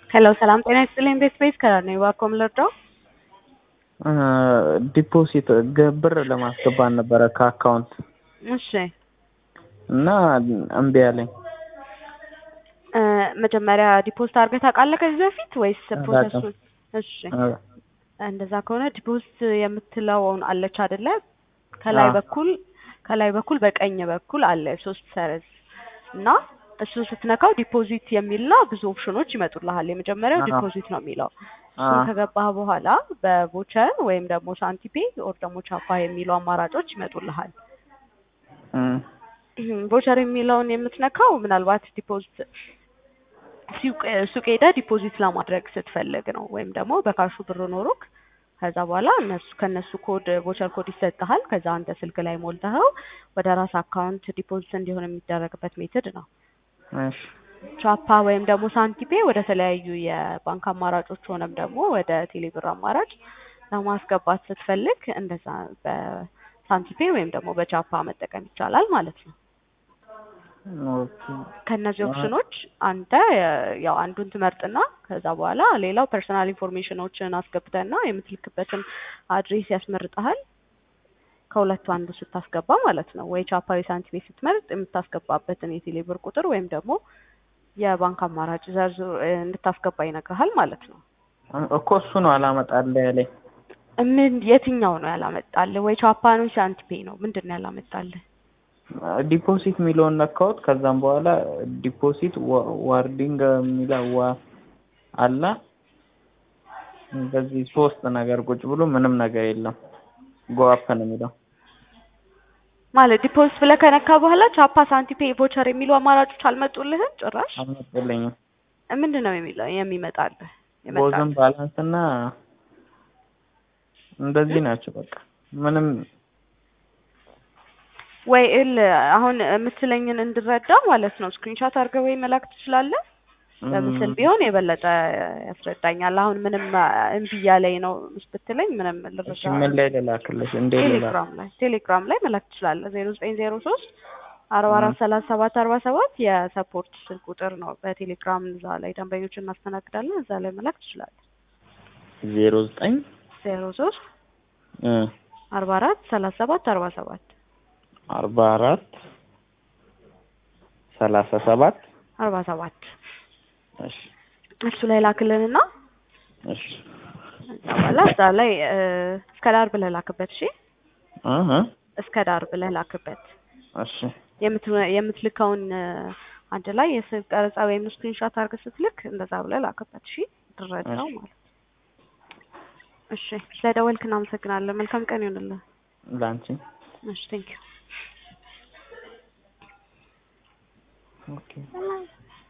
ሄሎ ሰላም ጤና ይስጥልኝ ቤት ቤት ከራር ነው እባክዎ ልርዳው? ዲፖዚት ብር ለማስገባት ነበረ ከአካውንት እሺ እና እምቢ አለኝ። መጀመሪያ ዲፖዚት አድርገህ ታውቃለህ ከዚህ በፊት ወይስ ፕሮሰሱን? እሺ እንደዛ ከሆነ ዲፖዚት የምትለውን አለች አይደለ? ከላይ አዎ። በኩል ከላይ በኩል በቀኝ በኩል አለ ሶስት ሰረዝ እና እሱን ስትነካው ዲፖዚት የሚልና ብዙ ኦፕሽኖች ይመጡልሃል። የመጀመሪያው አሃ። ዲፖዚት ነው የሚለው እሱን አዎ። ከገባህ በኋላ በቮቸር ወይም ደግሞ ሳንቲፔ ኦር ደግሞ ቻፓ የሚሉ አማራጮች ይመጡልሃል። እም፣ ቮቸር የሚለውን የምትነካው ምናልባት ዲፖዚት ሱቅ ሱቅ ሄደህ ዲፖዚት ለማድረግ ስትፈልግ ነው። ወይም ደግሞ በካሹ ብር ኖሮክ ከዛ በኋላ እነሱ ከነሱ ኮድ ቮቸር ኮድ ይሰጥሃል። ከዛ አንተ ስልክ ላይ ሞልተኸው ወደ ራስ አካውንት ዲፖዚት እንዲሆን የሚደረግበት ሜትድ ነው። እሺ ቻፓ ወይም ደግሞ ሳንቲፔ ወደ ተለያዩ የባንክ አማራጮች ሆነም ደግሞ ወደ ቴሌብር አማራጭ ለማስገባት ስትፈልግ እንደዛ በሳንቲፔ ወይም ደግሞ በቻፓ መጠቀም ይቻላል ማለት ነው። ኦኬ። ከእነዚህ አዎ። ኦፕሽኖች አንተ የ- ያው አንዱን ትመርጥና ከዛ በኋላ ሌላው ፐርሰናል ኢንፎርሜሽኖችን አስገብተና የምትልክበትን አድሬስ ያስመርጠሃል። ከሁለቱ አንዱ ስታስገባ ማለት ነው። ወይ ቻፓ ወይ ሳንቲሜ ስትመርጥ የምታስገባበትን የቴሌብር ቁጥር ወይም ደግሞ የባንክ አማራጭ ዘርዝሮ እንድታስገባ ይነግርሃል ማለት ነው። እኮ እሱ ነው አላመጣልህ ያለኝ። ምን የትኛው ነው ያላመጣልህ? ወይ ቻፓ ነው ሳንቲፔ ነው? ምንድን ነው ያላመጣልህ? ዲፖዚት የሚለውን ነካሁት። ከዛም በኋላ ዲፖዚት ዋ- ዋርዲንግ የሚለው ዋ አለ እንደዚህ ሶስት ነገር ቁጭ ብሎ ምንም ነገር የለም። ጎአፕ ነው የሚለው። ማለት ዲፖዚት ብለህ ከነካ በኋላ ቻፓ፣ ሳንቲፔ፣ ቮቸር የሚሉ አማራጮች አልመጡልህም ጭራሽ? አልመጡልኝም። ምንድን ነው የሚለው የሚመጣልህ? ቦዝን የመጣልህ ባላንስ እና እንደዚህ ናቸው። በቃ ምንም ወይ እል አሁን የምትለኝን እንድረዳ ማለት ነው ስክሪንሻት አድርገህ ወይ መላክ ትችላለህ። በምስል ቢሆን የበለጠ ያስረዳኛል። አሁን ምንም እምቢ እያለኝ ነው ብትለኝ ምንም እሺ፣ ልረዳ ምን ላይ ልላክልሽ? እንዴ ልላክ? ቴሌግራም ላይ ቴሌግራም ላይ መላክ ትችላለህ። ዜሮ ዘጠኝ ዜሮ ሶስት አርባ አራት ሰላሳ ሰባት አርባ ሰባት የሰፖርት ስልክ ቁጥር ነው። በቴሌግራም እዛ ላይ ደንበኞችን እናስተናግዳለን። እዛ ላይ መላክ ትችላለህ። ዜሮ ዘጠኝ ዜሮ ሶስት እ አርባ አራት ሰላሳ ሰባት አርባ ሰባት አርባ አራት ሰላሳ ሰባት አርባ ሰባት እሺ እሱ ላይ ላክልንና እሺ ከዛ በኋላ እዛ ላይ እ፣ እስከ ዳር ብለህ ላክበት። እሺ እህ እስከ ዳር ብለህ ላክበት። እሺ የምት- የምትልከውን እ፣ አንድ ላይ የስልክ ቀረጻ ወይም ስክሪንሾት አድርገህ ስትልክ እንደዛ ብለህ ላክበት። እሺ ትረዳው እሺ። ማለት እሺ። ስለደወልክ እናመሰግናለን። መልካም ቀን ይሆንልህ። ላንቺ እሺ ቴንኪው ኦኬ